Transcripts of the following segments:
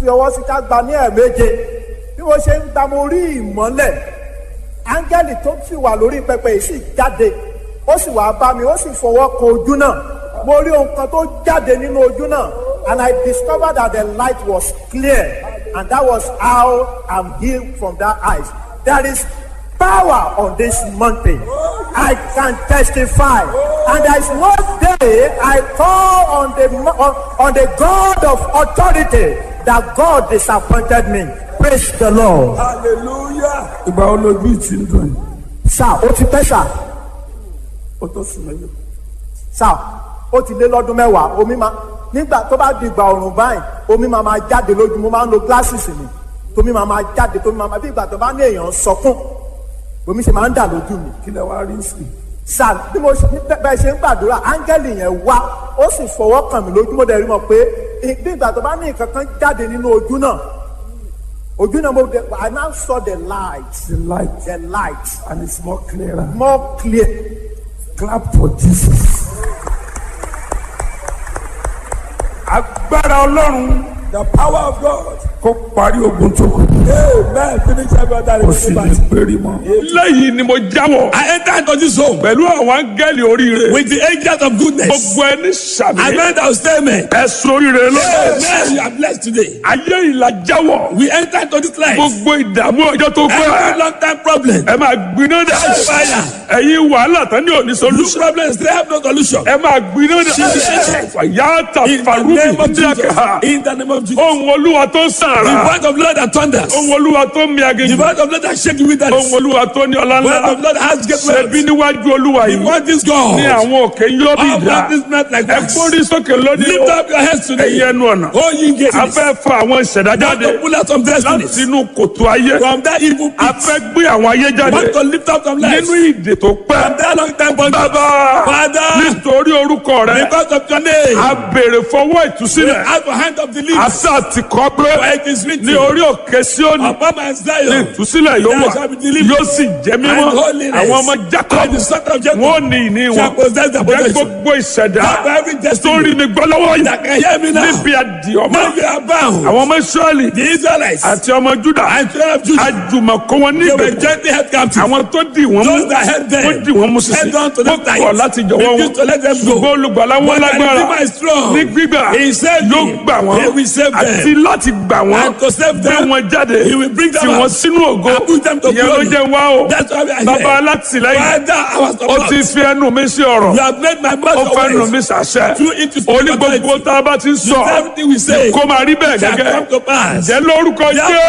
fi ọwọ́ sí ká gba ní ẹ̀ẹ̀méje bí mo ṣe ń gba mo rí ìmọ́lẹ̀ áńgẹ́lì tó sì wà lórí pẹpẹ yìí sì jáde ó sì wá bá mi ó sì fọwọ́ kan ojú náà mo rí ohun kan tó jáde nínú ojú náà and I discovered that the light was clear and that was how I'm healed from that eyes there is power on this mountain I can testify and there is no day I call on the on, on the God of authority that God disappointed me praise the Lord. hallelujah. ìgbà wo lójú ìtì ń dùn yìí sá ó ti pẹ́ sá ó tó sùn mẹ́lẹ̀. sá ó ti lé lọ́dún mẹ́wàá omi máa nígbà tó bá di ìgbà ọ̀rùn báyìí omi máa máa jáde lójú mo máa ń lo glasses mi tómi máa máa jáde tómi máa máa bí ìgbà tó bá ní èèyàn sọkún omi ṣe máa ń dà lójú mi kí lẹ wá rí sí i. sá bí mo ṣe bẹ́ẹ̀ ṣe ń gbàdúrà áńgẹ́lì yẹn wá ó sì fọwọ́ kàn mí lójú mo dẹ̀ rí mọ̀ pé bí ìgbà tó bá ní nǹkan kan jáde nínú ojú náà ojú náà mo dẹ̀ I now saw the light the light the light and it's more clearer. more clear clap for jesus. agbára ọlọ́run The power of God. kó parí ogun tó kù. Amen. Finish every other kò sì lè péré mọ́. lẹ́yìn ni mo jáwọ́ I enter into this home pẹ̀lú àwọn áńgẹ́lì oríire with the angels of goodness. gbogbo ẹni sàmì I meant I will stay amen. ẹ̀sùn oríire lọ́wọ́ Amen. You are blessed today. ayé ìlà jáwọ́ We enter into this life. gbogbo ìdààmú ọjọ́ tó Every pẹ́ long time problem. ẹ máa gbiná dà Fire. ẹ̀yin wàhálà tán ní òní Look solution problems, they have no solution. ẹ máa gbiná dà yàtà In the name farubi of Jesus. díàkà In the name of Jesus. ohun olúwa tó The sàrà word of Lord that thunders. ohun olúwa tó mi The aginjù word of Lord that shake you with that. ohun olúwa tó ní ọlá The word ńlá of Lord that has great ṣẹbi wealth. níwájú olúwa The yìí word is God. ní àwọn òkè yóò bí All ìdá that is not like ẹ that. gbórí sókè lónìí Lift up your heads today. ẹ̀yin ẹnu ọ̀nà Oh, ye gates. a fẹ́ fa àwọn ìṣẹ̀dá Want jáde to pull out some láti destinies inú kòtò ayé from that evil a pit. fẹ́ gbé àwọn ayé jáde Want to lift up some lives nínú ìdè tó pẹ́ from that long time bondage. bàbá Father, nítorí orúkọ rẹ because of your name, a béèrè fọwọ́ we ìtúsílẹ̀ have a hand of the leaves. àṣà ti kọ́ pé For it is written, ní orí òkè Síónì upon my ní Zion, ìtúsílẹ̀ yóò wà there shall be deliverance yóò sì jẹ́ mímọ́ and holiness. àwọn ọmọ And Jacob the son of Jacob wọn ò ní ìní wọn shall possess the jẹ́ possession. gbogbo ìṣẹ̀dá For every tó destiny rí mi gbọ́ lọ́wọ́ that yìí can hear me now, níbi àdìọ́mọ́ now you are bound. àwọn ọmọ Ísírẹ́lì The Israelites àti ọmọ Júdà and children of Judah, àjùmọ̀kọ́ wọn ní they were ìgbèkùn gently held captive. àwọn tó dì wọ́n mú Those that held them, wọ́n dì wọ́n mú sísè held on to them wọ́n tight. kọ̀ láti jọ̀wọ́ wọn Refused to let them go. ṣùgbọ́n olùgbàlà wọn But the lágbára Redeemer is strong. ní gbígbà He saved yóò me. gbà wọ́n He will save them. àti láti gbà wọ́n And to save gbé them, wọn jáde He will bring them tì wọ́n out. sínú ògo And put them to ìyẹn ló glory. jẹ́ wá o That's why we are bàbá here. alátìlẹ́yìn Father, our ó support. ti fi ẹnu mi sí ọ̀rọ̀ You have made my ó mouth fẹ́ nu always. mi sàṣẹ Through it to speak oní gbogbo authority. tá a bá ti ń sọ Everything we say kó máa rí bẹ́ẹ̀ shall gẹ́gẹ́ come to pass. jẹ́ lórúkọ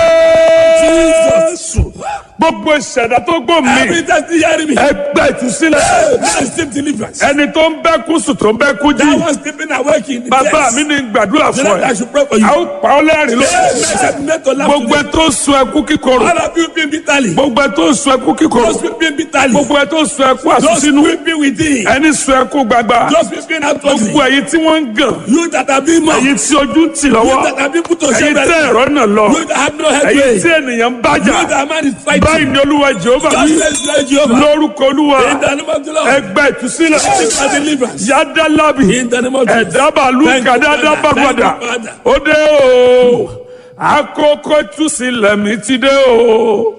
Jesus. Jésù gbogbo ìṣẹ̀dá tó gbò mí Every time you hear me, ẹgbẹ́ ìtúsílẹ̀ now receive deliverance. ẹni tó ń bẹ́ kú sùn tó ń bẹ́ kú jí That one sleeping awake in the bàbá chest. mi ní gbàdúrà The fún Lord, I ẹ should pray for you. a ó pa ọ́ lẹ́rìn ló Made to laugh gbogbo ẹ today. tó ń sun ẹkú kíkorò All of you been bitterly. gbogbo ẹ tó ń sun ẹkú kíkorò Those weeping bitterly. gbogbo ẹ tó ń sun ẹkú Those àsúnsínú weeping within. ẹni sun ẹkú gbagba Those weeping outwardly. gbogbo ẹ̀yin tí wọ́n ń gàn You that have been mocked. ẹ̀yin tí ojú ń tì You lọ́wọ́ that have been put to ẹ̀yin shame. tẹ́ ẹ̀rọ náà lọ You that have no head ẹ̀yin tí way. ènìyàn ń bájà You that man is báyìí fighting. ni olúwa jehova God wí says Lord Jehovah. lórúkọ olúwa In the name of the Lord. ẹgbẹ́ ìtúsílẹ̀ Seek for deliverance. yádàlábì In the name of Jesus. ẹ̀dábàlú Thank you, kàdáadá Father. bàgbàdà Thank you, Father. ó dé o àkókò ìtúsílẹ̀ mi ti dé o.